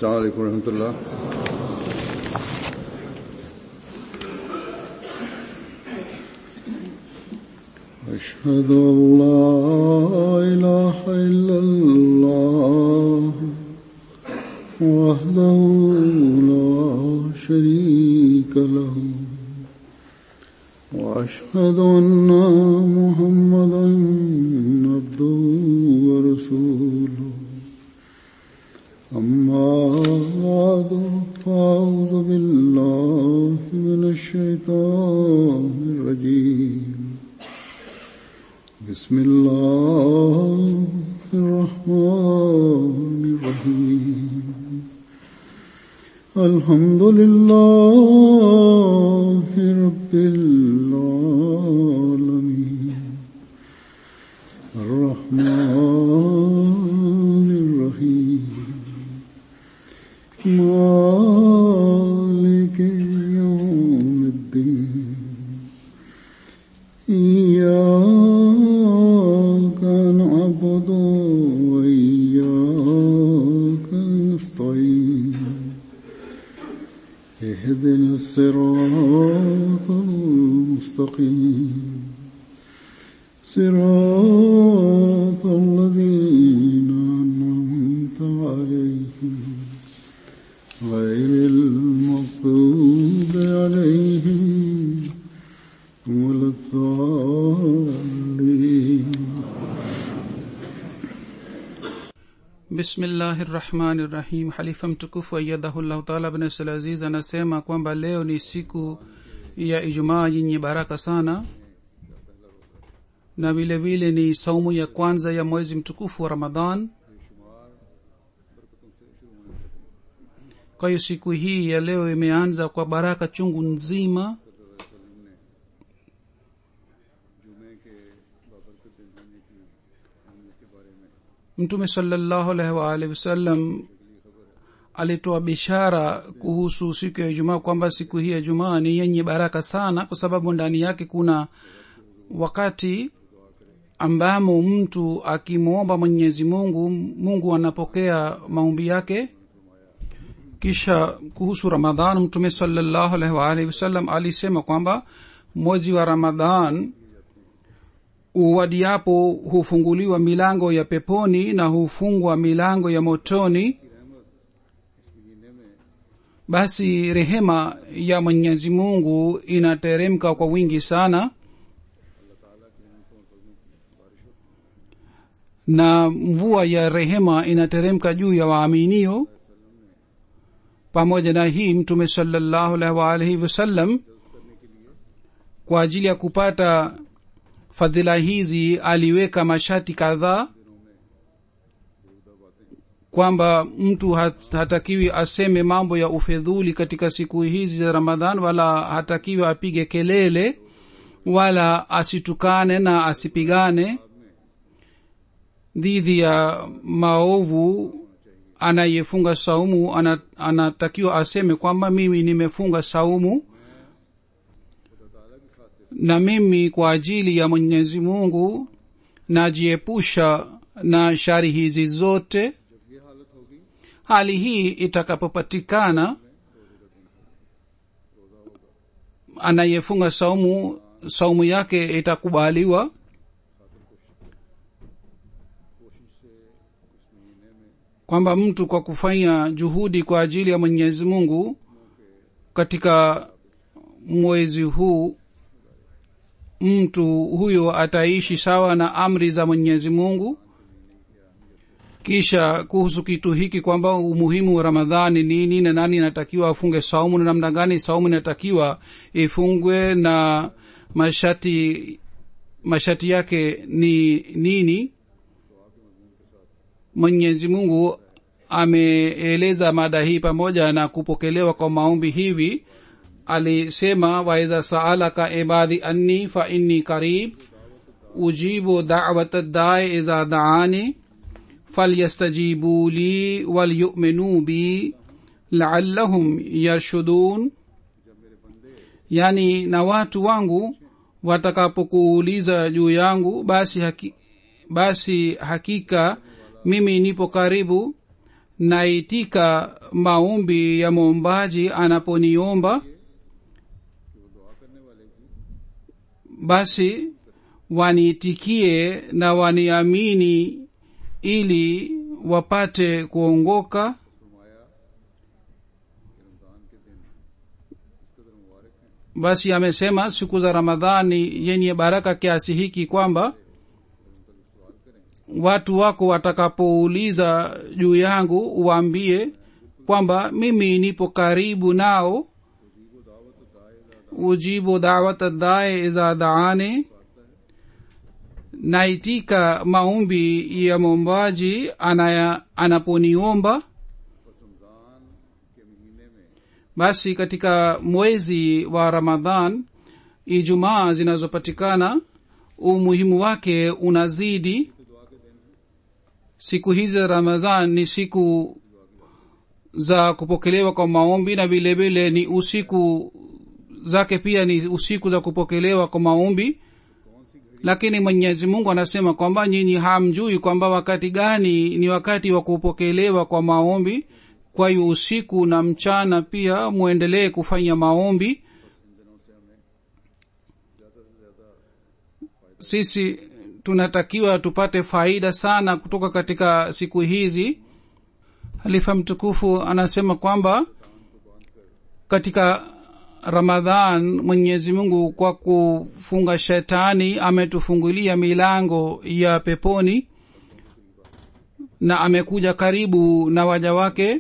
السلام عليكم ورحمة الله أشهد أن لا إله إلا الله وحده لا شريك له وأشهد أن محمدا عبده ورسوله أما بعد فأعوذ بالله من الشيطان الرجيم بسم الله الرحمن الرحيم الحمد لله رب العالمين الرحمن الرحيم مالك يوم الدين إياك نعبد وإياك نستعين اهدنا الصراط المستقيم صراط الذين أنعمت عليهم غير المغضوب عليهم ولا الضالين bismillahi rahmani rahim halifa mtukufu ayadahullahu taala bin abdulaziz anasema kwamba leo ni siku ya ijumaa yenye baraka sana na vile vile ni saumu ya kwanza ya mwezi mtukufu wa ramadhan kwa hiyo siku hii ya leo imeanza kwa baraka chungu nzima mtume salallahu alaihi waalihi wasallam alitoa bishara kuhusu siku ya ijumaa kwamba siku hii ya jumaa ni yenye baraka sana kwa sababu ndani yake kuna wakati ambamo mtu akimwomba mwenyezi mungu mungu anapokea maombi yake kisha kuhusu ramadhan mtume salallahu alaihi waalihi wasallam alisema kwamba mwezi wa ramadhan uwadiapo hufunguliwa milango ya peponi na hufungwa milango ya motoni basi rehema ya mwenyezi mungu inateremka kwa wingi sana na mvua ya rehema inateremka juu ya waaminio pamoja na hii mtume salallahu alaihi waalihi wasallam kwa ajili ya kupata fadhila hizi aliweka mashati kadhaa kwamba mtu hat, hatakiwi aseme mambo ya ufedhuli katika siku hizi za ramadhan wala hatakiwi apige kelele wala asitukane na asipigane dhidi ya maovu anayefunga saumu ana, anatakiwa aseme kwamba mimi nimefunga saumu na mimi kwa ajili ya mwenyezi mungu najiepusha na shari hizi zote hali hii itakapopatikana anayefunga saumu saumu yake itakubaliwa kwamba mtu kwa kufanya juhudi kwa ajili ya mwenyezi mungu katika mwezi huu mtu huyo ataishi sawa na amri za mwenyezi mungu kisha kuhusu kitu hiki kwamba umuhimu wa ramadhani nini na nani inatakiwa afunge saumu na namna gani saumu inatakiwa ifungwe na mashati mashati yake ni nini mwenyezi mungu ameeleza mada hii pamoja na kupokelewa kwa maombi hivi alisema waiza saalaka ibadi anni fa inni karib ujibu dawat dae iza daani falyastajibu li walyuminu bi laallahum yarshudun yani na watu wangu watakapokuuliza juu yangu basi haki, basi hakika mimi nipo karibu naitika maombi ya mwombaji anaponiomba basi waniitikie na waniamini ili wapate kuongoka basi amesema siku za ramadhani yenye baraka kiasi hiki kwamba watu wako watakapouliza juu yangu uwaambie kwamba mimi nipo karibu nao ujibu dawat dae iza daane naitika maombi ya mwombaji anaya anaponiomba basi katika mwezi wa ramadhan ijumaa zinazopatikana umuhimu wake unazidi siku hizi za ramadhan ni siku za kupokelewa kwa maombi na vile vile ni usiku zake pia ni usiku za kupokelewa kwa maombi lakini mwenyezi mungu anasema kwamba nyinyi hamjui kwamba wakati gani ni wakati wa kupokelewa kwa maombi kwa hiyo usiku na mchana pia mwendelee kufanya maombi sisi tunatakiwa tupate faida sana kutoka katika siku hizi halifa mtukufu anasema kwamba katika ramadhan mwenyezi mungu kwa kufunga shetani ametufungulia milango ya peponi na amekuja karibu na waja wake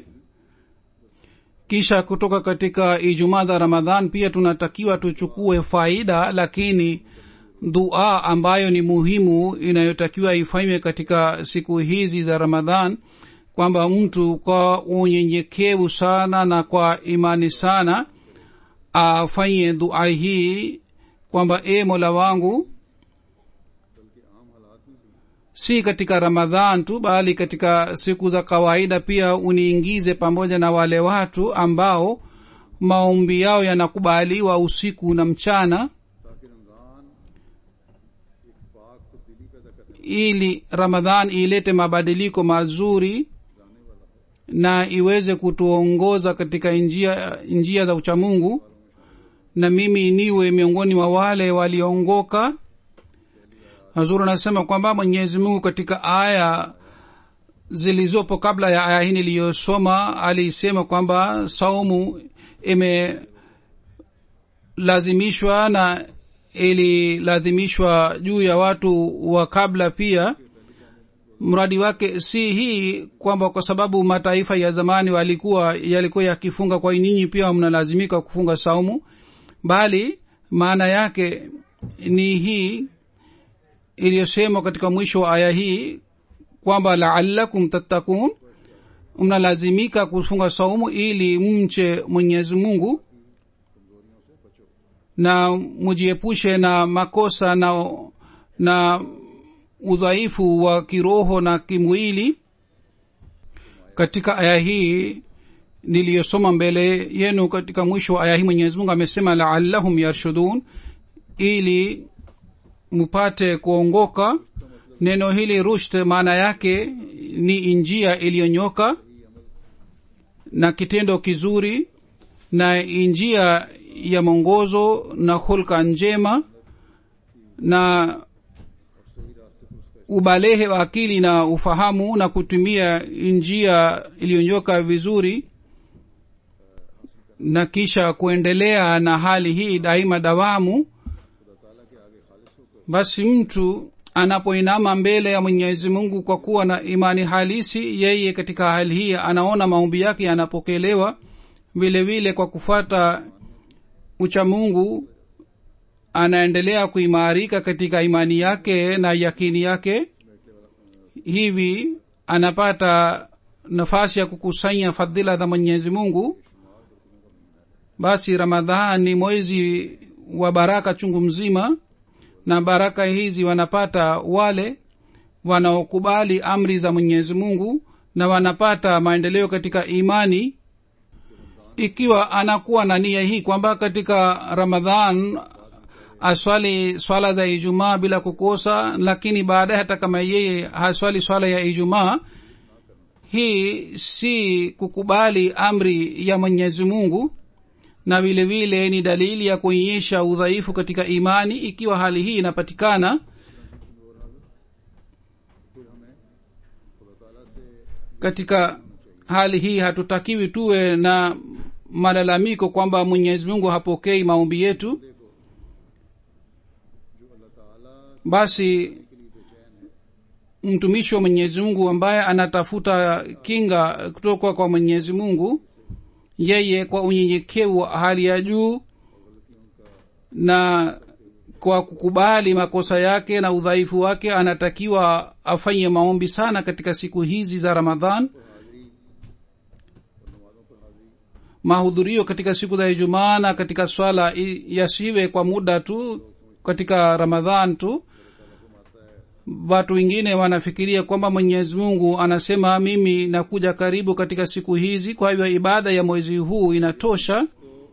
kisha kutoka katika ijumaa za ramadhan pia tunatakiwa tuchukue faida lakini dua ambayo ni muhimu inayotakiwa ifanywe katika siku hizi za ramadhan kwamba mtu kwa unyenyekevu sana na kwa imani sana afanye dua hii kwamba e mola wangu si katika ramadhan tu bali katika siku za kawaida pia uniingize pamoja na wale watu ambao maombi yao yanakubaliwa usiku na mchana ili ramadhan ilete mabadiliko mazuri na iweze kutuongoza katika njia, njia za uchamungu na mimi niwe miongoni mwa wale waliongoka hazur anasema kwamba mwenyezi mungu katika aya zilizopo kabla ya aya hii niliyosoma alisema kwamba saumu imelazimishwa na ililazimishwa juu ya watu wa kabla pia mradi wake si hii kwamba kwa sababu mataifa ya zamani walikuwa yalikuwa yakifunga kwa nyinyi pia mnalazimika kufunga saumu bali maana yake ni hii iliyosemwa katika mwisho wa aya hii kwamba laalakum tattakun mnalazimika kufunga saumu ili mche mwenyezi mungu na mujiepushe na makosa na na udhaifu wa kiroho na kimwili katika aya hii niliyosoma mbele yenu katika mwisho wa aya hii mwenyezi mungu amesema laallahum yarshudun ili mupate kuongoka neno hili rushd maana yake ni njia iliyonyoka na kitendo kizuri na njia ya mwongozo na hulka njema na ubalehe wa akili na ufahamu na kutumia njia iliyonyoka vizuri na kisha kuendelea na hali hii daima dawamu basi mtu anapoinama mbele ya mwenyezi mungu kwa kuwa na imani halisi yeye katika hali hii anaona maombi yake yanapokelewa vile vile kwa kufuata uchamungu anaendelea kuimarika katika imani yake na yakini yake hivi anapata nafasi ya kukusanya fadhila za mwenyezi mungu basi ramadhan ni mwezi wa baraka chungu mzima na baraka hizi wanapata wale wanaokubali amri za mwenyezi mungu na wanapata maendeleo katika imani ikiwa anakuwa na nia hii kwamba katika ramadhan aswali swala za ijumaa bila kukosa lakini baadaye hata kama yeye haswali swala ya ijumaa hii si kukubali amri ya mwenyezi mungu na vile vile ni dalili ya kuonyesha udhaifu katika imani ikiwa hali hii inapatikana katika hali hii hatutakiwi tuwe na malalamiko kwamba mwenyezi mungu hapokei maombi yetu basi mtumishi wa mwenyezi mungu ambaye anatafuta kinga kutoka kwa mwenyezi mungu yeye kwa unyenyekevu wa hali ya juu na kwa kukubali makosa yake na udhaifu wake anatakiwa afanye maombi sana katika siku hizi za ramadhan mahudhurio katika siku za ijumaa na katika swala i- yasiwe kwa muda tu katika ramadhan tu watu wengine wanafikiria kwamba mwenyezi mungu anasema mimi nakuja karibu katika siku hizi kwa hivyo ibada ya mwezi huu inatosha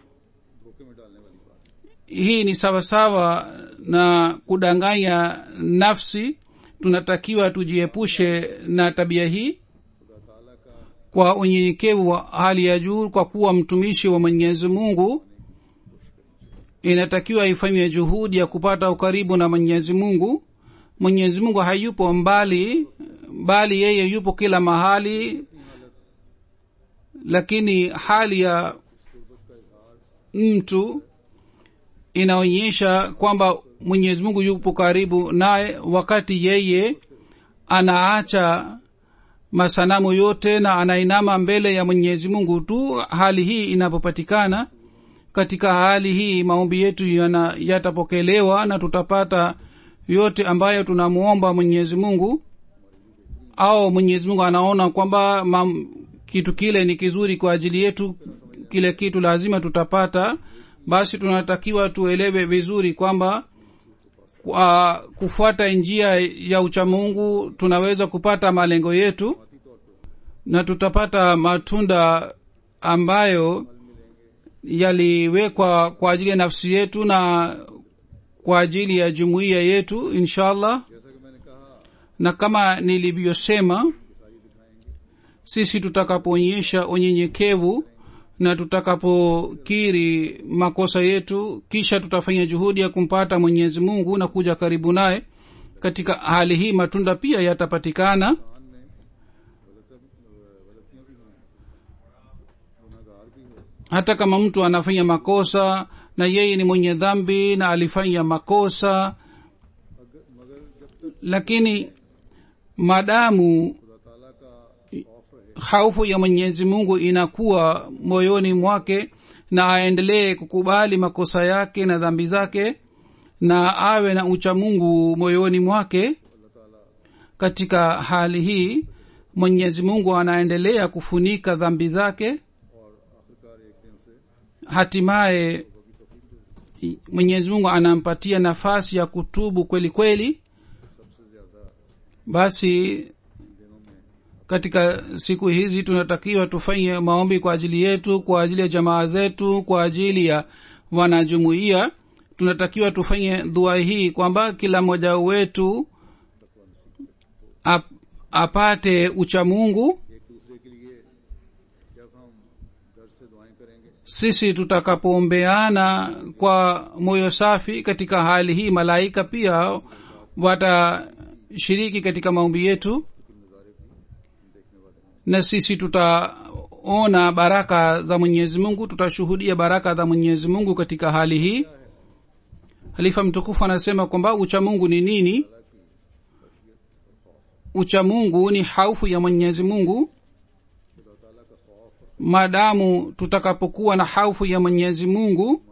hii ni sawasawa na kudanganya nafsi tunatakiwa tujiepushe na tabia hii kwa unyenyekevu wa hali ya juu kwa kuwa mtumishi wa mwenyezi mungu inatakiwa ifanywe juhudi ya kupata ukaribu na mwenyezi mungu mwenyezi mungu hayupo mbali bali yeye yupo kila mahali lakini hali ya mtu inaonyesha kwamba mwenyezi mungu yupo karibu naye wakati yeye anaacha masanamu yote na anainama mbele ya mwenyezi mungu tu hali hii inapopatikana katika hali hii maombi yetu yana- yatapokelewa na tutapata yote ambayo tunamwomba mwenyezi mungu au mwenyezi mungu anaona kwamba mam, kitu kile ni kizuri kwa ajili yetu kile kitu lazima tutapata basi tunatakiwa tuelewe vizuri kwamba kwa kufuata njia ya uchamungu tunaweza kupata malengo yetu na tutapata matunda ambayo yaliwekwa kwa ajili ya nafsi yetu na kwa ajili ya jumuiya yetu inshallah na kama nilivyosema sisi tutakapoonyesha unyenyekevu na tutakapokiri makosa yetu kisha tutafanya juhudi ya kumpata mwenyezi mungu na kuja karibu naye katika hali hii matunda pia yatapatikana hata kama mtu anafanya makosa na yeye ni mwenye dhambi na alifanya makosa lakini madamu haufu ya mwenyezi mungu inakuwa moyoni mwake na aendelee kukubali makosa yake na dhambi zake na awe na ucha mungu moyoni mwake katika hali hii mwenyezi mungu anaendelea kufunika dhambi zake hatimaye mwenyezi mungu anampatia nafasi ya kutubu kweli kweli basi katika siku hizi tunatakiwa tufanye maombi kwa ajili yetu kwa ajili ya jamaa zetu kwa ajili ya wanajumuiya tunatakiwa tufanye dua hii kwamba kila mmoja wetu ap, apate uchamungu sisi tutakapoombeana kwa moyo safi katika hali hii malaika pia watashiriki katika maombi yetu na sisi tutaona baraka za mwenyezi mungu tutashuhudia baraka za mwenyezi mungu katika hali hii halifa mtukufu anasema kwamba uchamungu ni nini uchamungu ni haufu ya mwenyezi mungu maadamu tutakapokuwa na haufu ya mwenyezi mungu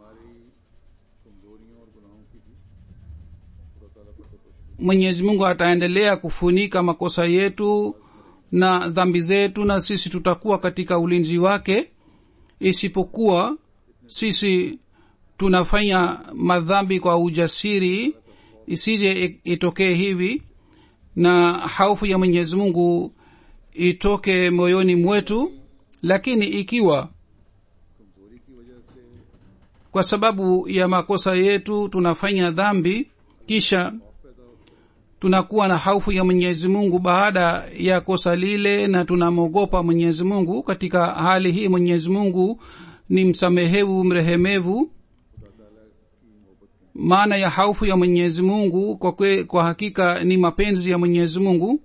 mwenyezi mungu ataendelea kufunika makosa yetu na dhambi zetu na sisi tutakuwa katika ulinzi wake isipokuwa sisi tunafanya madhambi kwa ujasiri isije itokee hivi na haufu ya mwenyezi mungu itoke moyoni mwetu lakini ikiwa kwa sababu ya makosa yetu tunafanya dhambi kisha tunakuwa na haufu ya mwenyezi mungu baada ya kosa lile na tunamwogopa mwenyezi mungu katika hali hii mwenyezi mungu ni msamehevu mrehemevu maana ya haufu ya mwenyezi mungu kwa, kwe, kwa hakika ni mapenzi ya mwenyezi mungu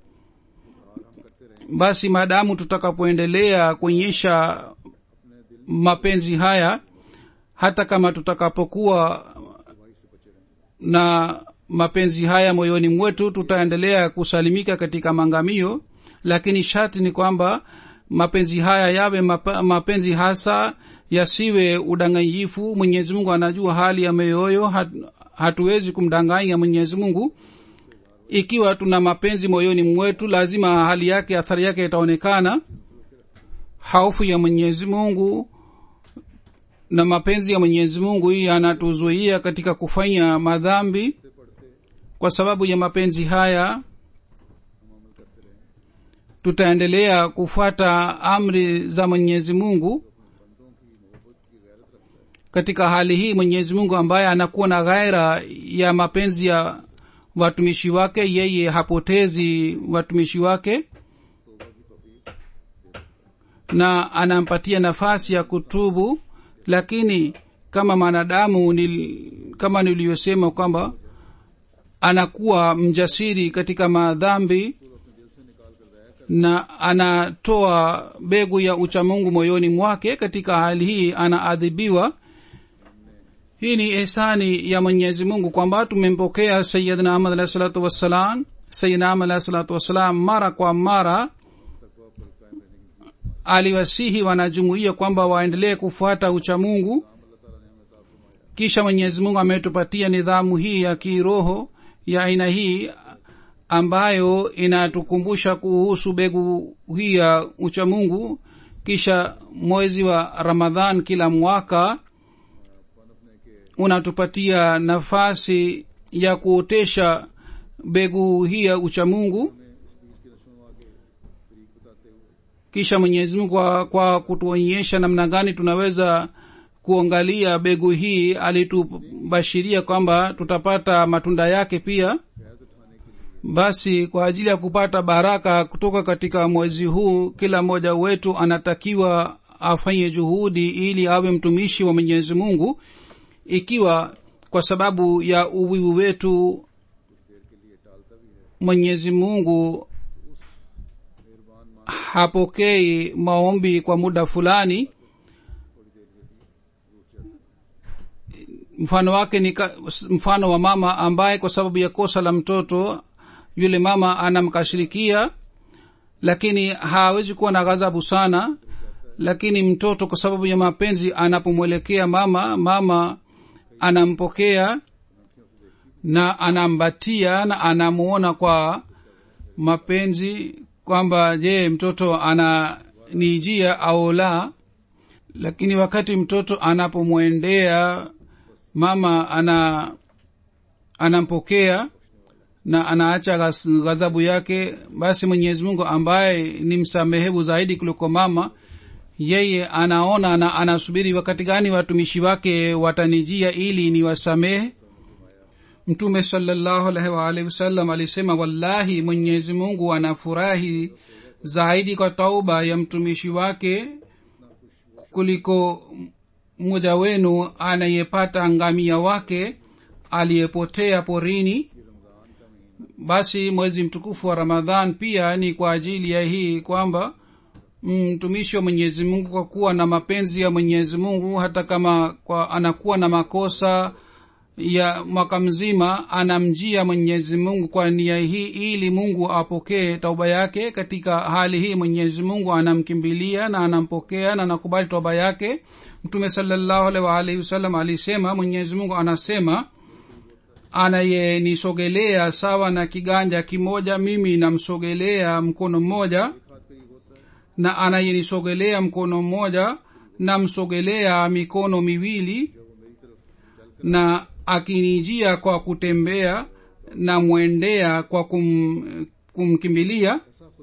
basi maadamu tutakapoendelea kuonyesha mapenzi haya hata kama tutakapokuwa na mapenzi haya moyoni mwetu tutaendelea kusalimika katika mangamio lakini sharti ni kwamba mapenzi haya yawe map, mapenzi hasa yasiwe udanganyifu mwenyezi mungu anajua hali ya mioyo hat, hatuwezi kumdanganya mwenyezi mungu ikiwa tuna mapenzi moyoni mwetu lazima hali yake athari yake itaonekana haufu ya mwenyezi mungu na mapenzi ya mwenyezi mungu yanatuzuia katika kufanya madhambi kwa sababu ya mapenzi haya tutaendelea kufuata amri za mwenyezi mungu katika hali hii mwenyezi mungu ambaye anakuwa na ghaira ya mapenzi ya watumishi wake yeye hapotezi watumishi wake na anampatia nafasi ya kutubu lakini kama mwanadamu nil, kama niliyosema kwamba anakuwa mjasiri katika madhambi na anatoa begu ya uchamungu moyoni mwake katika hali hii anaadhibiwa hii ni ihsani ya mwenyezi mungu kwamba tumempokea sayidna ahmad alahi salatu wassalam sayidna ahmad alahi salatu wassalam mara kwa mara aliwasihi wanajumuia kwamba waendelee kufuata uchamungu kisha mwenyezi mungu ametupatia nidhamu hii ya kiroho ya aina hii ambayo inatukumbusha kuhusu begu hii ya uchamungu kisha mwezi wa ramadhan kila mwaka unatupatia nafasi ya kuotesha begu hii ya uchamungu kisha mwenyezi mungu kwa, kwa kutuonyesha namna gani tunaweza kuangalia begu hii alitubashiria kwamba tutapata matunda yake pia basi kwa ajili ya kupata baraka kutoka katika mwezi huu kila mmoja wetu anatakiwa afanye juhudi ili awe mtumishi wa mwenyezi mungu ikiwa kwa sababu ya uwivu wetu mwenyezi mungu hapokei maombi kwa muda fulani mfano wake ni ka, mfano wa mama ambaye kwa sababu ya kosa la mtoto yule mama anamkashirikia lakini hawezi kuwa na ghadhabu sana lakini mtoto kwa sababu ya mapenzi anapomwelekea mama mama anampokea na anambatia na anamuona kwa mapenzi kwamba je mtoto ananijia au la lakini wakati mtoto anapomwendea mama ana anampokea na anaacha ghadhabu yake basi mwenyezi mungu ambaye ni msamehevu zaidi kuliko mama yeye anaona na anasubiri wakati gani watumishi wake watanijia ili niwasamehe mtume salallahu alaihi waalihi wasallam alisema wallahi mwenyezi mungu anafurahi zaidi kwa tauba ya mtumishi wake kuliko mmoja wenu anayepata ngamia wake aliyepotea porini basi mwezi mtukufu wa ramadhan pia ni kwa ajili ya hii kwamba mtumishi wa mwenyezi mungu kwa kuwa na mapenzi ya mwenyezi mungu hata kama kwa anakuwa na makosa ya mwaka mzima anamjia mwenyezi mungu kwa nia hii ili mungu apokee tauba yake katika hali hii mwenyezi mungu anamkimbilia na anampokea na anakubali tauba yake mtume salallahu alaihi waalihi wasallam alisema mwenyezi mungu anasema anayenisogelea sawa na kiganja kimoja mimi namsogelea mkono mmoja na anayenisogelea mkono mmoja namsogelea mikono miwili na akinijia kwa kutembea na mwendea kwa kum, kumkimbilia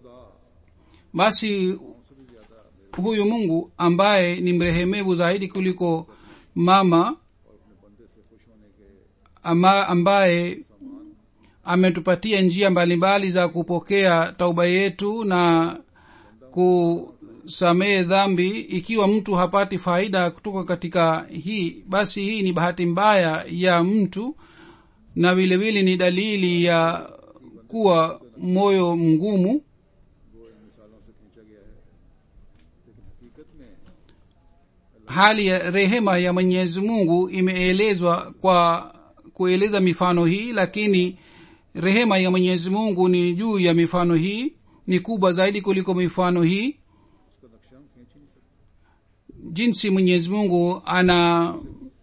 basi huyu mungu ambaye ni mrehemevu zaidi kuliko mama ama ambaye ametupatia njia mbalimbali za kupokea tauba yetu na kusamehe dhambi ikiwa mtu hapati faida kutoka katika hii basi hii ni bahati mbaya ya mtu na vile vile ni dalili ya kuwa moyo mgumu वो इन मिसालों से खींचा गया है लेकिन हकीकत में hali ya rehema ya mwenyezi mungu imeelezwa kwa kueleza mifano hii lakini rehema ya mwenyezi mungu ni juu ya mifano hii ni kubwa zaidi kuliko mifano hii उसका नक्शा हम खींच ही नहीं सकते jinsi mwenyezi mungu ana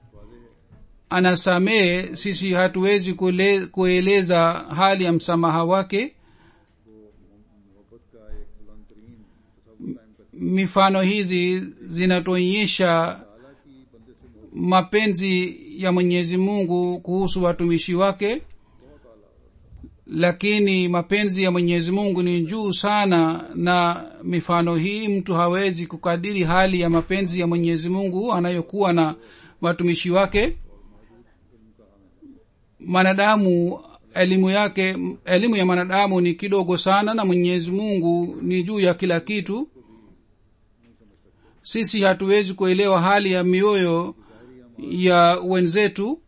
anasamehe sisi hatuwezi kule, kueleza hali ya msamaha wake मोहब्बत का एक बुलंद तरीन तस्वुर कायम करते mifano hizi zinatuonyesha हालांकि बंदे से मोहब्बत mapenzi ya mwenyezi mungu kuhusu watumishi wake lakini mapenzi ya mwenyezi mungu ni juu sana na mifano hii mtu hawezi kukadiri hali ya mapenzi ya mwenyezi mungu anayokuwa na watumishi wake mwanadamu elimu yake elimu ya mwanadamu ni kidogo sana na mwenyezi mungu ni juu ya kila kitu sisi hatuwezi kuelewa hali ya mioyo ya wenzetu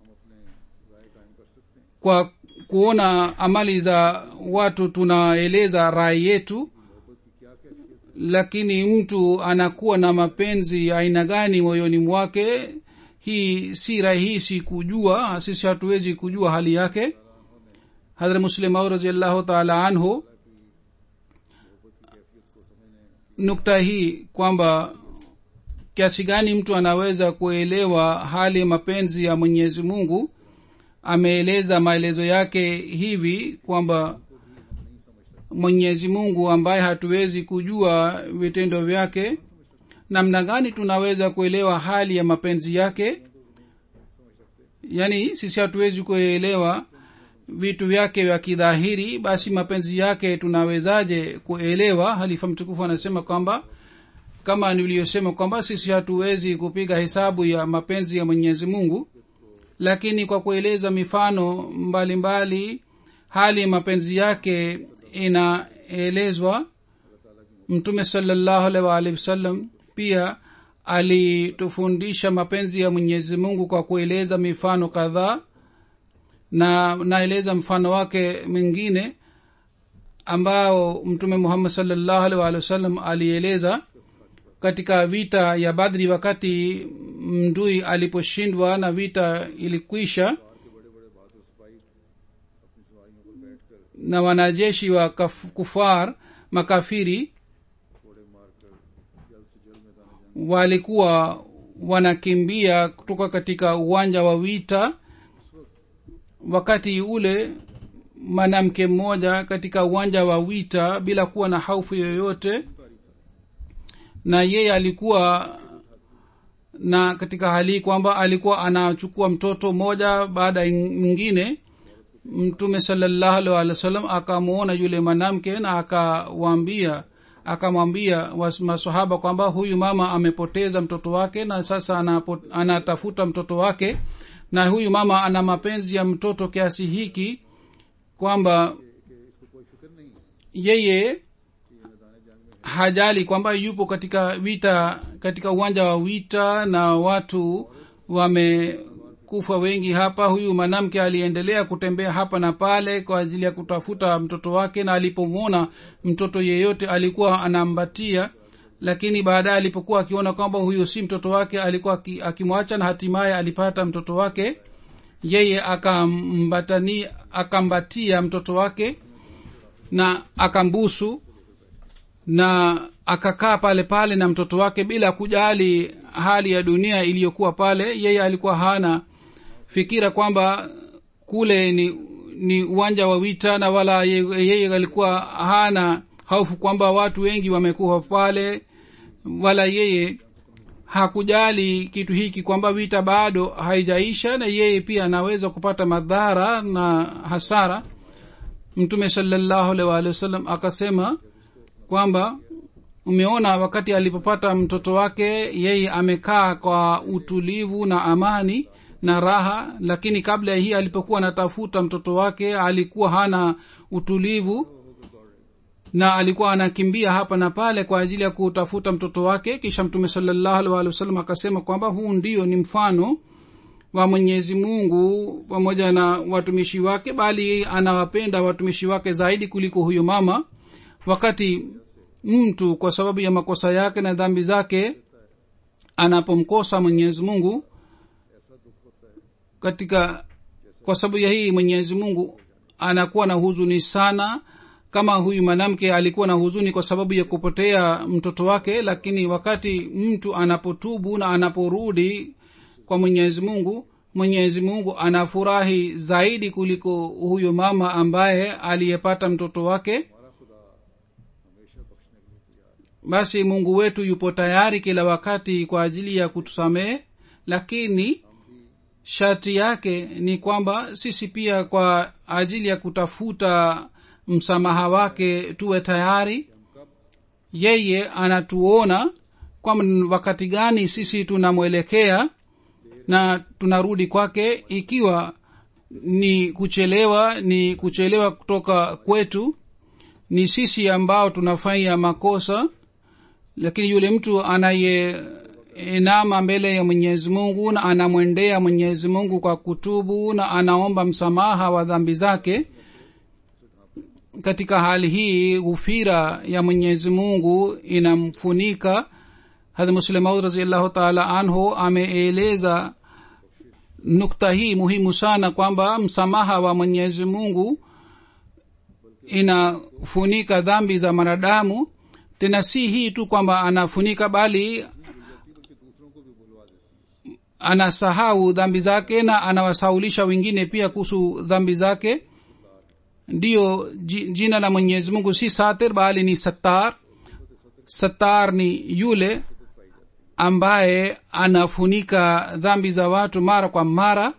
kwa kuona amali za watu tunaeleza rai yetu lakini mtu anakuwa na mapenzi ya aina gani moyoni mwake hii si rahisi kujua sisi hatuwezi kujua hali yake hadra muslimau raziallahu taala anhu nukta hii kwamba kiasi gani mtu anaweza kuelewa hali ya mapenzi ya mwenyezi mungu ameeleza maelezo yake hivi kwamba mwenyezi mungu ambaye hatuwezi kujua vitendo vyake namna gani tunaweza kuelewa hali ya mapenzi yake yaani sisi hatuwezi kuelewa vitu vyake vya kidhahiri basi mapenzi yake tunawezaje kuelewa halifa mtukufu anasema kwamba kama niliyosema kwamba sisi hatuwezi kupiga hesabu ya mapenzi ya mwenyezi mungu lakini kwa kueleza mifano mbalimbali mbali, hali ya mapenzi yake inaelezwa mtume salallahu alaihi waalihi wasallam pia alitufundisha mapenzi ya mwenyezi mungu kwa kueleza mifano kadhaa na naeleza mfano wake mwingine ambao mtume muhammad salllahu alaihi waalihi wasallam alieleza katika vita ya badri wakati mdui aliposhindwa na vita ilikwisha na wanajeshi wa kaf, kufar makafiri walikuwa wanakimbia kutoka katika uwanja wa vita wakati ule mwanamke mmoja katika uwanja wa vita bila kuwa na haufu yoyote na yeye alikuwa na katika hali hii kwamba alikuwa anachukua mtoto mmoja baada ya mwingine mtume salallahu alih walih wa sallam akamwona yule mwanamke na akawambia akamwambia masahaba kwamba huyu mama amepoteza mtoto wake na sasa anapo, anatafuta mtoto wake na huyu mama ana mapenzi ya mtoto kiasi hiki kwamba yeye hajali kwamba yupo katika vita katika uwanja wa vita na watu wamekufa wengi hapa huyu mwanamke aliendelea kutembea hapa na pale kwa ajili ya kutafuta mtoto wake na alipomwona mtoto yeyote alikuwa anambatia lakini baadaye alipokuwa akiona kwamba huyo si mtoto wake alikuwa akimwacha na hatimaye alipata mtoto wake yeye akambatani akambatia mtoto wake na akambusu na akakaa pale pale na mtoto wake bila kujali hali ya dunia iliyokuwa pale yeye alikuwa hana fikira kwamba kule ni ni uwanja wa vita na wala yeye alikuwa hana hofu kwamba watu wengi wamekufa pale wala yeye hakujali kitu hiki kwamba vita bado haijaisha na yeye pia anaweza kupata madhara na hasara mtume salallahu alaihi waalihi wasallam akasema kwamba umeona wakati alipopata mtoto wake yeye amekaa kwa utulivu na amani na raha lakini kabla ya hii alipokuwa anatafuta mtoto wake alikuwa hana utulivu na alikuwa anakimbia hapa na pale kwa ajili ya kutafuta mtoto wake kisha mtume salallahu alih walih wasallam akasema kwamba huu ndio ni mfano wa mwenyezi mungu pamoja na watumishi wake bali anawapenda watumishi wake zaidi kuliko huyo mama wakati mtu kwa sababu ya makosa yake na dhambi zake anapomkosa mwenyezi mungu katika kwa sababu ya hii mwenyezi mungu anakuwa na huzuni sana kama huyu mwanamke alikuwa na huzuni kwa sababu ya kupotea mtoto wake lakini wakati mtu anapotubu na anaporudi kwa mwenyezi mungu mwenyezi mungu anafurahi zaidi kuliko huyo mama ambaye aliyepata mtoto wake basi mungu wetu yupo tayari kila wakati kwa ajili ya kutusamehe lakini sharti yake ni kwamba sisi pia kwa ajili ya kutafuta msamaha wake tuwe tayari yeye anatuona kwamba wakati gani sisi tunamwelekea na tunarudi kwake ikiwa ni kuchelewa ni kuchelewa kutoka kwetu ni sisi ambao tunafanya makosa lakini yule mtu anayeinama mbele ya mwenyezi mungu na anamwendea mwenyezi mungu kwa kutubu na anaomba msamaha wa dhambi zake katika hali hii ghufira ya mwenyezi mungu inamfunika hadh muslemaud raziallahu taala anhu ameeleza nukta hii muhimu sana kwamba msamaha wa mwenyezi mungu inafunika dhambi za mwanadamu tena si hii tu kwamba anafunika bali anasahau dhambi zake na anawasaulisha wengine pia kuhusu dhambi zake ndiyo jina la mwenyezi mungu si satir bali ni satar satar ni yule ambaye anafunika dhambi za watu mara kwa mara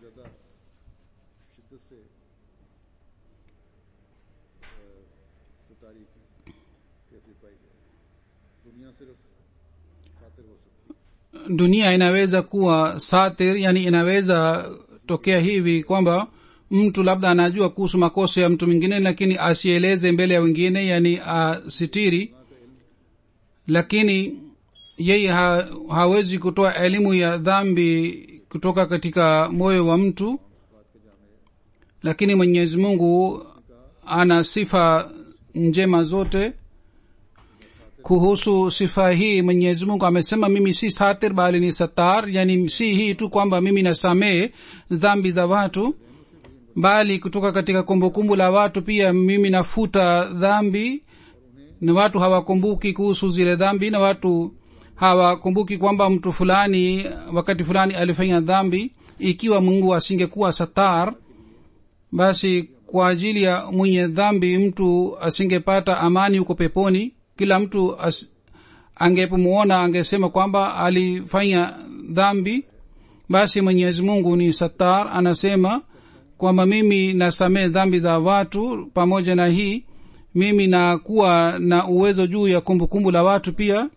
dunia inaweza kuwa satir yani inaweza tokea hivi kwamba mtu labda anajua kuhusu makosa ya mtu mwingine lakini asieleze mbele ya wengine yani asitiri lakini yeye ha, hawezi kutoa elimu ya dhambi kutoka katika moyo wa mtu lakini mwenyezi mungu ana sifa njema zote kuhusu sifa hii mwenyezi mungu amesema mimi si satir bali ni satar yani si hii tu kwamba mimi nasamehe dhambi za watu bali kutoka katika kumbukumbu la watu pia mimi nafuta dhambi na watu hawakumbuki kuhusu zile dhambi na watu hawakumbuki kwamba mtu fulani wakati fulani alifanya dhambi ikiwa mungu asingekuwa satar basi kwa ajili ya mwenye dhambi mtu asingepata amani huko peponi kila mtu angepomwona angesema kwamba alifanya dhambi basi mwenyezi mungu ni satar anasema kwamba mimi nasamehe dhambi za watu pamoja na hii mimi nakuwa na uwezo juu ya kumbukumbu kumbu la watu pia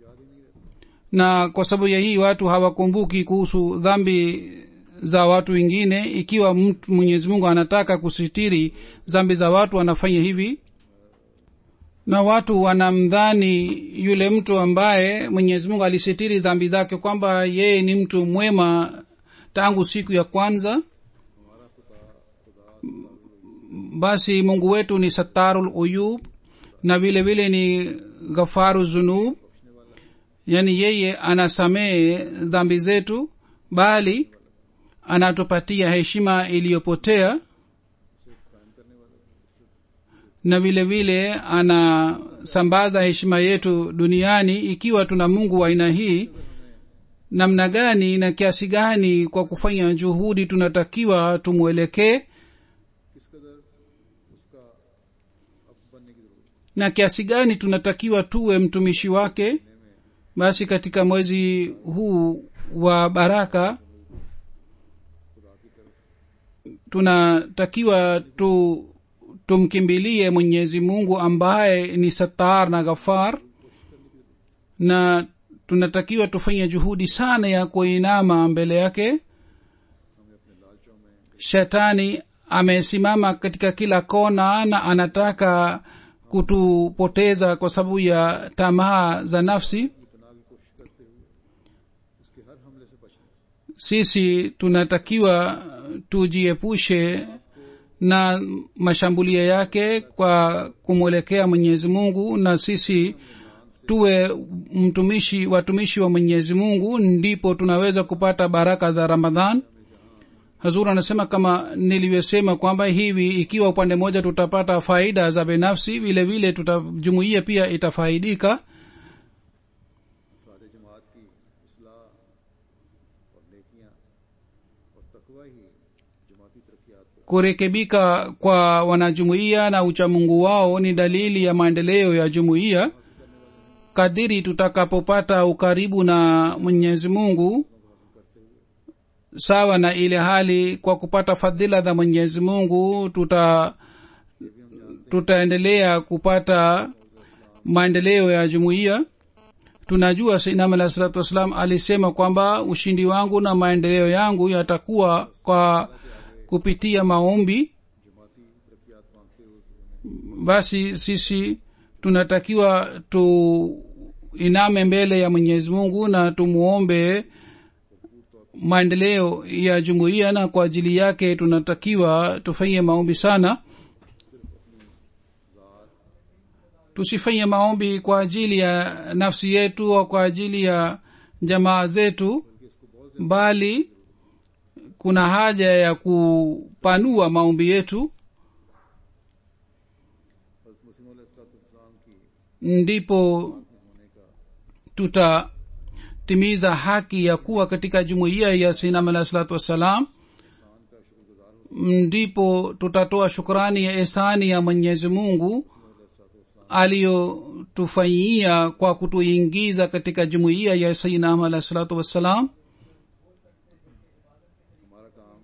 na kwa sababu ya hii watu hawakumbuki kuhusu dhambi za watu wengine ikiwa mtu mwenyezi mungu anataka kusitiri dhambi za watu anafanya hivi na watu wanamdhani yule mtu ambaye mwenyezi mungu alisitiri dhambi zake kwamba yeye ni mtu mwema tangu siku ya kwanza basi mungu wetu ni satarul uyub na vile vile ni ghafaru zunub yaani yeye anasamehe dhambi zetu bali anatupatia heshima iliyopotea na vile vile anasambaza heshima yetu duniani ikiwa tuna mungu wa aina hii namna gani na kiasi gani kwa kufanya juhudi tunatakiwa tumwelekee na kiasi gani tunatakiwa tuwe mtumishi wake basi katika mwezi huu wa baraka tunatakiwa tu tumkimbilie mwenyezi mungu ambaye ni satar na ghafar na tunatakiwa tufanye juhudi sana ya kuinama mbele yake shetani amesimama katika kila kona na anataka kutupoteza kwa sababu ya tamaa za nafsi पनाह की कोशिश करते हुए उसके हर हमले से बचना sisi tunatakiwa tujiepushe na mashambulio yake kwa kumwelekea mwenyezi mungu na sisi tuwe mtumishi watumishi wa mwenyezi mungu ndipo tunaweza kupata baraka za ramadhan hazur anasema kama nilivyosema kwamba hivi ikiwa upande mmoja tutapata faida za binafsi vile vile tuta jumuiya pia itafaidika सारे जमात की इसलाह और नेकियां और तकवा ही जमाती तरक्यात को kurekebika kwa wanajumuiya na uchamungu wao ni dalili ya maendeleo ya jumuiya kadiri tutakapopata ukaribu na mwenyezi mungu sawa na ile hali kwa kupata fadhila za mwenyezi mungu tuta tutaendelea kupata maendeleo ya jumuiya tunajua sainam alah salatu wassalam alisema kwamba ushindi wangu na maendeleo yangu yatakuwa kwa kupitia maombi जमाती तरक्यात मांगते हुए basi sisi tunatakiwa tuiname mbele ya mwenyezi mungu na tumuombe maendeleo ya jumuiya na kwa ajili yake tunatakiwa tufanye maombi sana tusifanye maombi kwa ajili ya nafsi yetu au kwa ajili ya jamaa zetu bali kuna haja ya kupanua maombi yetu हज़रत मसीह अलैहिस्सलाम की ndipo tutatimiza haki ya kuwa katika jumuiya ya sinam alah salatu wassalam ndipo tutatoa shukrani ya esani ya mwenyezi mungu aliyotufanyia kwa kutuingiza katika jumuiya ya sainam alah salatu wassalam हमारा काम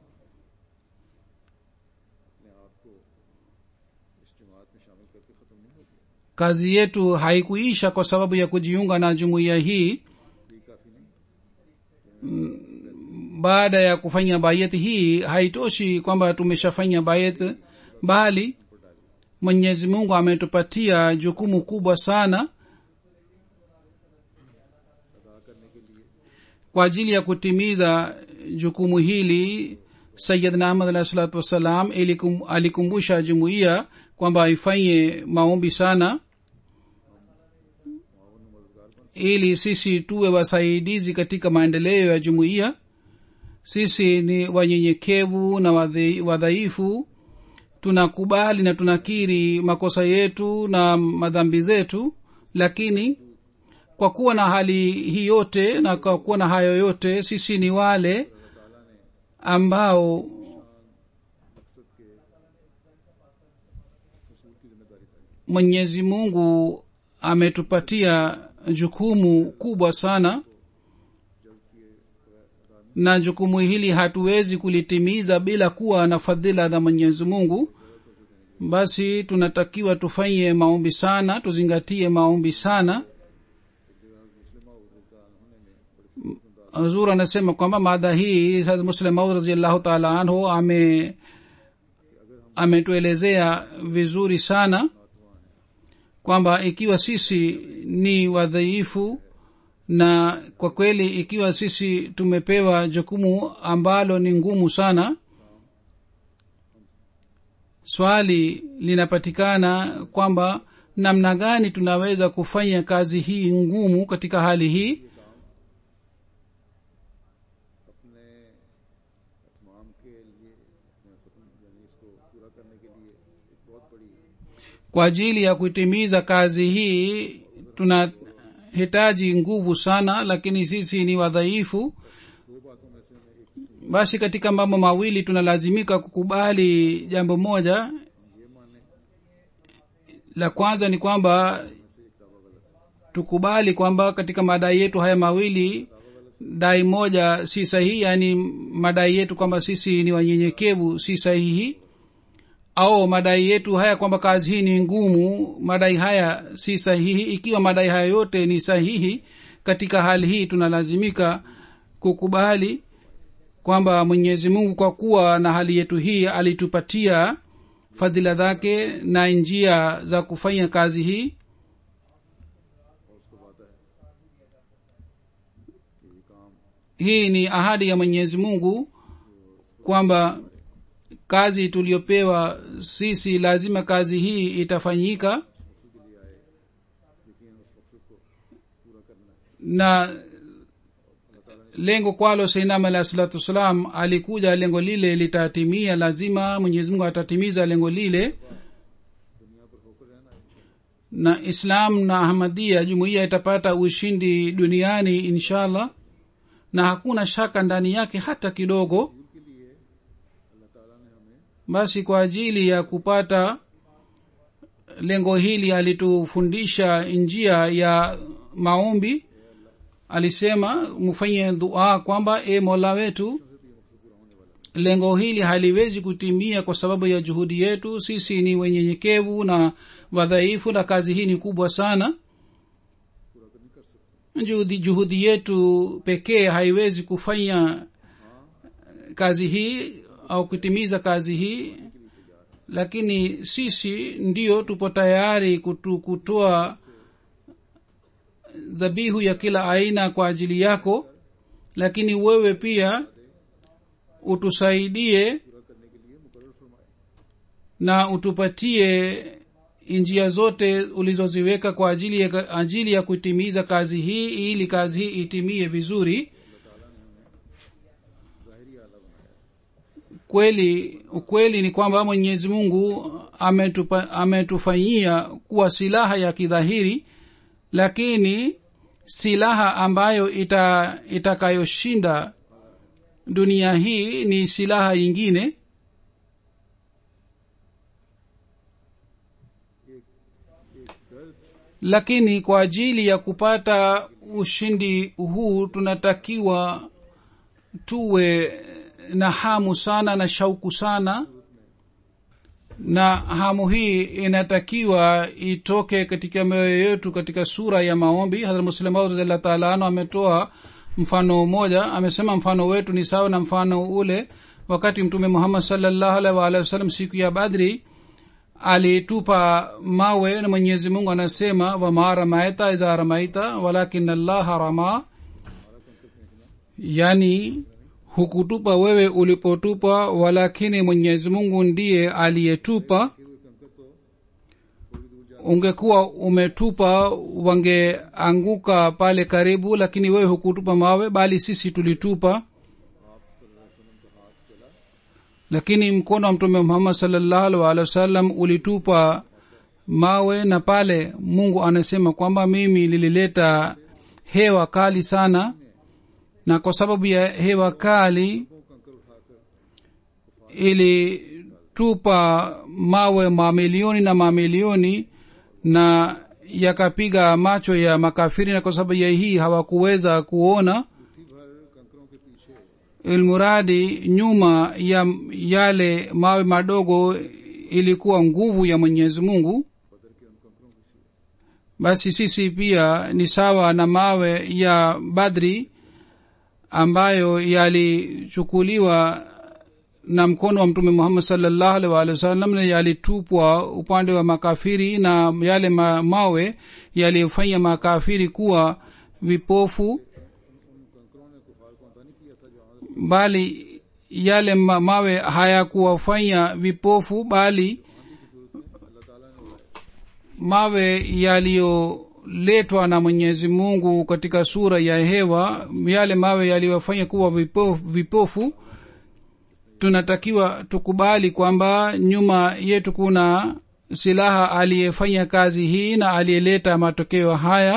अपने आप को इस जमात में शामिल करके ख़त्म नहीं हो गया kazi yetu haikuisha kwa sababu ya kujiunga na jumuiya hii ये काफ़ी नहीं baada ya kufanya bayet hii haitoshi kwamba tumeshafanya bayet bali mwenyezi mungu ametupatia jukumu kubwa sana kwa ajili ya kutimiza jukumu hili sayidna ahmad alah salatu wassalam ilikum, alikumbusha jumuiya kwamba ifanye maombi sana ili sisi tuwe wasaidizi katika maendeleo ya jumuiya sisi ni wanyenyekevu na wadhi- wadhaifu tunakubali na tunakiri makosa yetu na madhambi zetu lakini kwa kuwa na hali hii yote na kwa kuwa na hayo yote sisi ni wale ambao mwenyezi mungu ametupatia jukumu kubwa sana na jukumu hili hatuwezi kulitimiza bila kuwa na fadhila za mwenyezi mungu basi tunatakiwa tufanye maombi sana tuzingatie maombi sana huzur anasema kwamba mada hii Hazrat muslim maud raziallahu taala anhu ame ametuelezea vizuri sana kwamba ikiwa sisi ni wadhaifu na kwa kweli ikiwa sisi tumepewa jukumu ambalo ni ngumu sana swali linapatikana kwamba namna gani tunaweza kufanya kazi hii ngumu katika hali hii अपने तमाम के लिए अपने ख़त्म यानी इसको पूरा करने के लिए एक बहुत बड़ी kwa ajili ya kuitimiza kazi hii tunahitaji nguvu sana lakini sisi ni wadhaifu दो बातों में से मैं एक basi katika mambo mawili tunalazimika kukubali jambo moja la kwanza ni kwamba tukubali kwamba katika madai yetu haya mawili dai moja si sahihi yaani madai yetu kwamba sisi ni wanyenyekevu si sahihi au madai yetu haya kwamba kazi hii ni ngumu madai haya si sahihi ikiwa madai haya yote ni sahihi katika hali hii tunalazimika kukubali kwamba mwenyezi mungu kwa kuwa na hali yetu hii alitupatia fadhila zake na njia za kufanya kazi hii और उसको वादा है कि ये काम hii ni ahadi ya mwenyezi mungu kwamba kazi tuliyopewa sisi lazima kazi hii itafanyika मकसद के लिए आए लेकिन उस मकसद को पूरा करना है na lengo kwalo seinam alahi salatu wassalam alikuja lengo lile litatimia lazima mwenyezi mungu atatimiza lengo lile दुनिया पर होकर रहना है na islam na ahmadia jumuiya itapata ushindi duniani inshallah na hakuna shaka ndani yake hata kidogo के लिए अल्लाह ताला ने हमें basi kwa ajili ya kupata lengo hili alitufundisha njia ya maombi alisema mfanye dua kwamba e mola wetu lengo hili haliwezi kutimia kwa sababu ya juhudi yetu sisi ni wenyenyekevu na wadhaifu na kazi hii ni kubwa sana पूरा कर नहीं कर सकते juhudi, juhudi yetu pekee haiwezi kufanya kazi hii au kutimiza kazi hii lakini sisi ndio tupo tayari kutu, kutoa dhabihu ya kila aina kwa ajili yako lakini wewe pia utusaidie पूरा करने के लिए मुकर्र फरमाए na utupatie njia zote ulizoziweka kwa ajili ya, ajili ya kutimiza kazi hii ili kazi hii itimie vizuri ज़ाहिरी आला बनाया kweli ukweli ni kwamba mwenyezi mungu ametupa, ametufanyia kuwa silaha ya kidhahiri lakini silaha ambayo ita itakayoshinda dunia hii ni silaha yingine एक एक दर्द lakini kwa ajili ya kupata ushindi huu tunatakiwa tuwe na hamu sana na shauku sana na hamu hii inatakiwa itoke katika mioyo yetu katika sura ya maombi hadrat muslimaud radiallah taala anu ametoa mfano mmoja amesema mfano wetu ni sawa na mfano ule wakati mtume muhammad salllahu alaihi waalihi wasallam siku ya badri alitupa mawe na mwenyezi mungu anasema wama ramaita idha ramaita walakin allaha rama yani hukutupa wewe ulipotupa walakini mwenyezi mungu ndiye aliyetupa ungekuwa umetupa wangeanguka pale karibu lakini wewe hukutupa mawe bali sisi tulitupa lakini mkono wa mtume muhammad salllahu alih walih wasallam ulitupa mawe na pale mungu anasema kwamba mimi lilileta hewa kali sana na kwa sababu ya hewa kali ilitupa mawe mamilioni na mamilioni na yakapiga macho ya makafiri na kwa sababu ya hii hawakuweza kuona मुट्ठी भर कंकरों के पीछे ilmuradi nyuma ya yale mawe madogo ilikuwa nguvu ya mwenyezi mungu बदर के उन कंकरों की सी basi sisi pia ni sawa na mawe ya badri ambayo yalichukuliwa na mkono wa mtume muhammad salllahu alih waalihi wasallam na yalitupwa upande wa makafiri na yale ma, mawe yaliyofanya makafiri kuwa vipofu कंकरों ने कुफार को अंदा नहीं किया था जो हमारे bali yale ma, mawe hayakuwafanya vipofu bali अल्लाह ताला ने उड़ाया mawe yaliyoletwa na mwenyezi mungu katika sura ya hewa yale mawe yaliyofanya kuwa vipofu, vipofu tunatakiwa tukubali kwamba nyuma yetu kuna silaha aliyefanya kazi hii na aliyeleta matokeo haya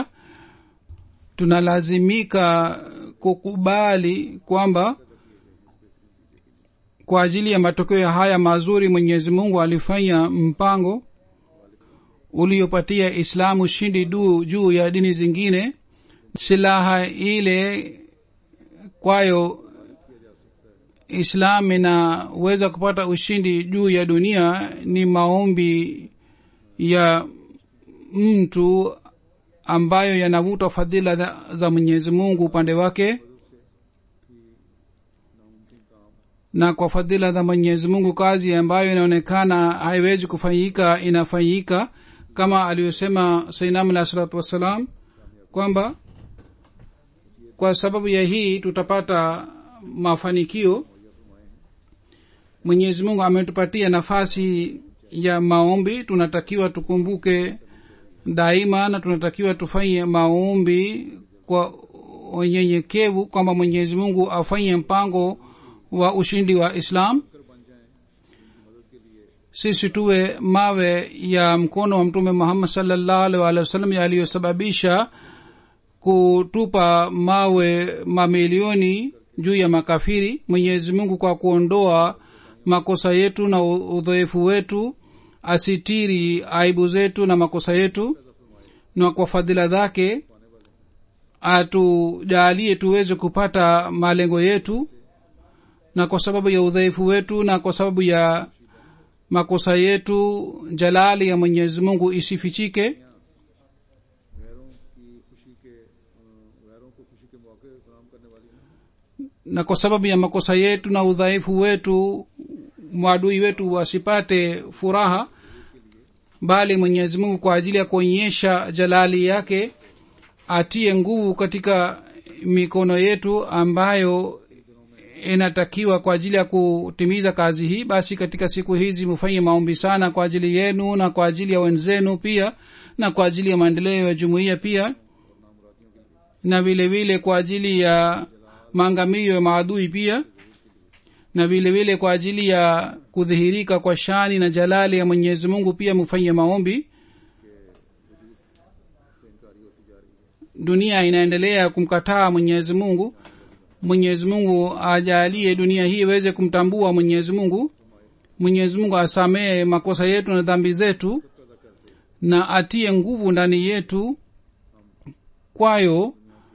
tunalazimika kukubali kwamba kwa ajili ya matokeo haya mazuri mwenyezi mungu alifanya mpango uliopatia islamu ushindi du- juu ya dini zingine silaha ile kwayo islam inaweza kupata ushindi juu ya dunia ni maombi ya mtu ambayo yanavuta fadhila za, za mwenyezi mungu upande wake na kwa fadhila za mwenyezi mungu kazi ambayo inaonekana haiwezi kufanyika inafanyika kama aliyosema sainam alah salatu wassalam kwamba kwa sababu ya hii tutapata mafanikio mwenyezi mungu ametupatia nafasi ya maombi tunatakiwa tukumbuke daima na tunatakiwa tufanye maombi kwa unyenyekevu kwamba mwenyezi mungu afanye mpango wa ushindi wa islam sisi tuwe mawe ya mkono wa mtume muhammad salllahu alih walih wasallam yaliyosababisha kutupa mawe mamilioni juu ya makafiri mwenyezi mungu kwa kuondoa makosa yetu na udhoefu wetu asitiri aibu zetu na makosa yetu na kwa fadhila zake atujaalie tuweze kupata malengo yetu na kwa sababu ya udhaifu wetu na kwa sababu ya makosa yetu jalali ya mwenyezi mungu isifichike गैरों की खुशी के अ, गैरों को खुशी के मौके फराम करने वाली हैं na kwa sababu ya makosa yetu na udhaifu wetu mwadui wetu wasipate furaha bali mwenyezi mungu kwa ajili ya kuonyesha jalali yake atie nguvu katika mikono yetu ambayo inatakiwa kwa ajili ya kutimiza kazi hii basi katika siku hizi mufanye maombi sana kwa ajili yenu na kwa ajili ya wenzenu pia na kwa ajili ya maendeleo ya jumuiya pia na vile vile kwa ajili ya maangamio ya maadui pia na vile vile kwa ajili ya kudhihirika kwa shani na jalali ya mwenyezi mungu pia mufanye maombi dunia inaendelea kumkataa mwenyezi mungu mwenyezi mungu ajalie dunia hii iweze kumtambua mwenyezi mungu mwenyezi mungu asamehe makosa yetu na dhambi zetu na atie nguvu ndani yetu kwayo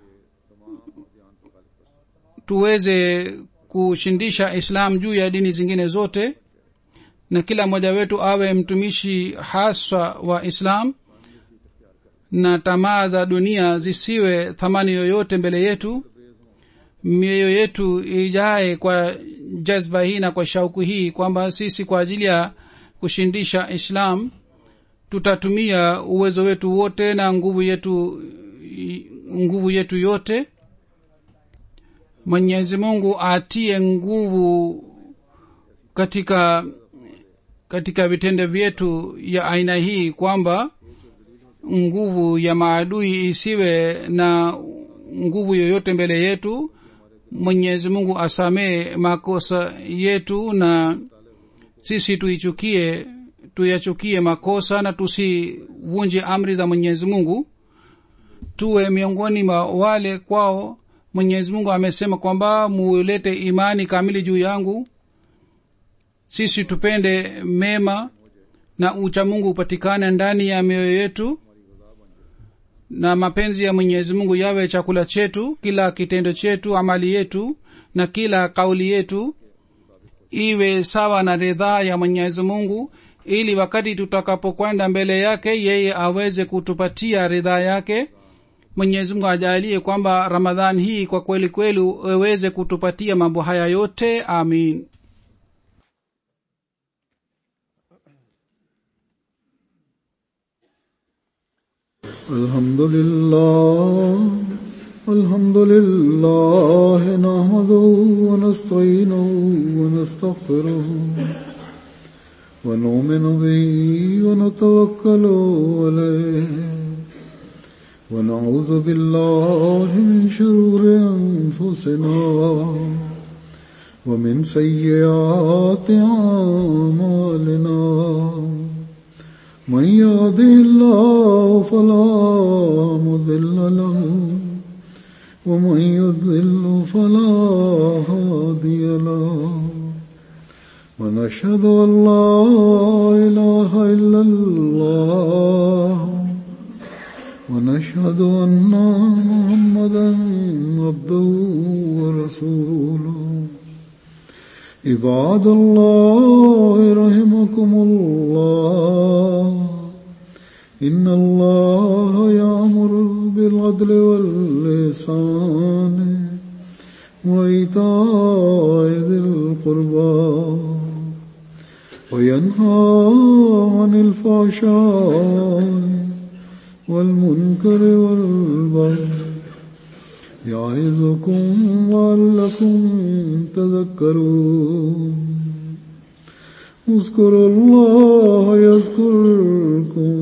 tuweze kushindisha islam juu ya dini zingine zote na kila mmoja wetu awe mtumishi haswa wa islam na tamaa za dunia zisiwe thamani yoyote mbele yetu mioyo yetu ijae kwa jazba hii na kwa shauku hii kwamba sisi kwa ajili ya kushindisha islam tutatumia uwezo wetu wote na nguvu yetu nguvu yetu yote mwenyezi mungu atie nguvu katika katika vitendo vyetu ya aina hii kwamba nguvu ya maadui isiwe na nguvu yoyote mbele yetu mwenyezi mungu asamee makosa yetu na sisi tuichukie tuyachukie makosa na tusivunje amri za mwenyezi mungu tuwe miongoni mwa wale kwao mwenyezi mungu amesema kwamba mulete imani kamili juu yangu sisi tupende mema na ucha mungu upatikane ndani ya mioyo yetu na mapenzi ya mwenyezi mungu yawe chakula chetu kila kitendo chetu amali yetu na kila kauli yetu iwe sawa na ridhaa ya mwenyezi mungu ili wakati tutakapokwenda mbele yake yeye aweze kutupatia ridhaa yake mwenyezi mungu ajalie kwamba ramadhan hii kwa kweli kweli aweze kutupatia mambo haya yote amin الحمد لله الحمد لله نحمده ونستعينه ونستغفره ونؤمن به ونتوكل عليه ونعوذ بالله من شرور أنفسنا ومن سيئات أعمالنا من يهده الله فلا مضل له ومن يضلل فلا هادي له ونشهد ان لا اله الا الله ونشهد ان محمدا عبده ورسوله عباد الله رحمكم الله إن الله يأمر بالعدل واللسان وإيتاء ذي القربى وينهى عن الفحشاء والمنكر والبغي يعظكم لعلكم تذكرون اذكروا الله يذكركم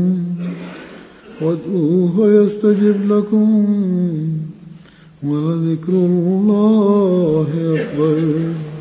وادعوه يستجب لكم ولذكر الله أكبر